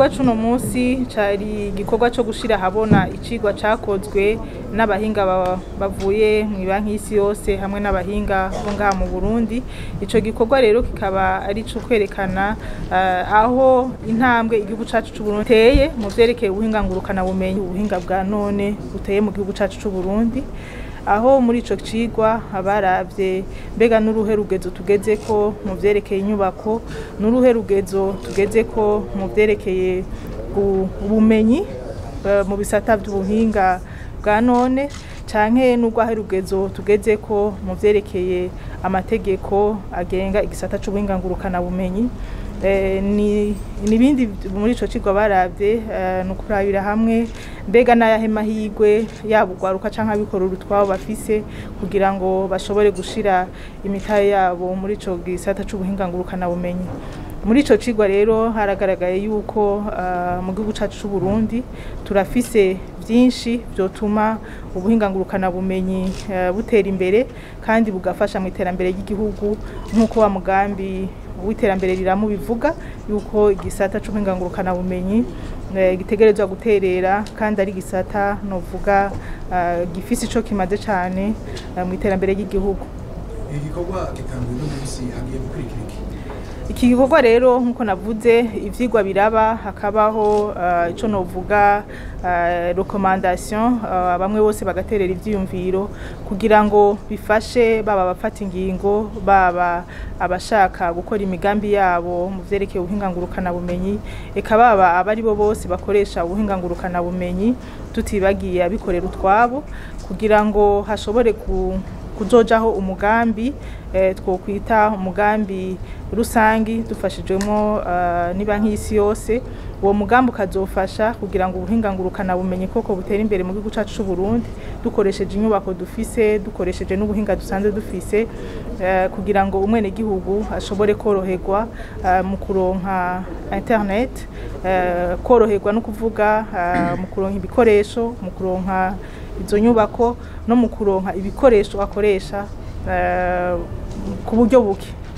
igikorwa c'uno munsi cari igikorwa co gushira ahabona icigwa cakozwe n'abahinga ba- bavuye mu banki y'isi yose hamwe n'abahinga bo ngaha mu Burundi ico gikorwa rero kikaba ari ico kwerekana eh, aho intambwe igihugu cacu c'u Burundi teye mu vyerekeye ubuhinga ngurukana bumenyi ubuhinga bwa none buteye mu gihugu cacu c'u Burundi aho muri ico cigwa abaravye mbega n'uruhe rugezo tugezeko mu vyerekeye inyubako n'uruhe rugezo tugezeko mu vyerekeye gu- ubumenyi eh, mu bisata vy'ubuhinga bwa none canke n'urwahe rugezo tugezeko mu vyerekeye amategeko agenga igisata c'ubuhinga ngurukana bumenyi Eh, ni nibindi muri ico cigwa baravye eh, ni ukurabira hamwe mbega n'ayahe mahigwe yaba ugwaruka canke abikorera utwabo bafise kugira ngo bashobore gushira imitahe yabo muri ico gisata c'ubuhinga ngurukana bumenyi muri ico cigwa rero haragaragaye yuko ah, mu gihugu cacu c'u Burundi turafise vyinshi vyotuma ubuhinga ngurukana bumenyi eh, butera imbere kandi bugafasha mu iterambere ry'igihugu nk'uko wa mugambi w'iterambere riramu bivuga yuko igisata c'ubuhinga ngurukana bumenyi eh, gitegerezwa guterera kandi ari igisata novuga ah, gifise ico kimaze cane eh, mu iterambere ry'igihugu iki gikorwa gitanguye no munsi hagiye gukurikira iki iki gikorwa rero nk'uko navuze ivyigwa biraba hakabaho uh, ico novuga uh, recommandation uh, bamwe bose bagaterera ivyiyumviro kugira ngo bifashe baba abafata ingingo baba abashaka gukora imigambi yabo mu vyerekeye ubuhinga ngurukana bumenyi eka baba abari bo bose bakoresha ubuhinga ngurukana bumenyi tutibagiye abikorera utwabo kugira ngo hashobore ku kuzojaho umugambi eh, twokwita umugambi rusangi dufashijwemo uh, ni banki y'isi yose uwo mugambi ukazofasha kugira ngo ubuhinga ngurukana bumenyi koko butera imbere mu gihugu cacu c'u Burundi dukoresheje inyubako dufise dukoresheje n'ubuhinga dusanzwe dufise eh, kugira ngo umwene gihugu ashobore koroherwa eh, mu kuronka internet eh, koroherwa no kuvuga eh, mu kuronka ibikoresho mu kuronka izo nyubako no mu kuronka ibikoresho akoresha eh, ku buryo buke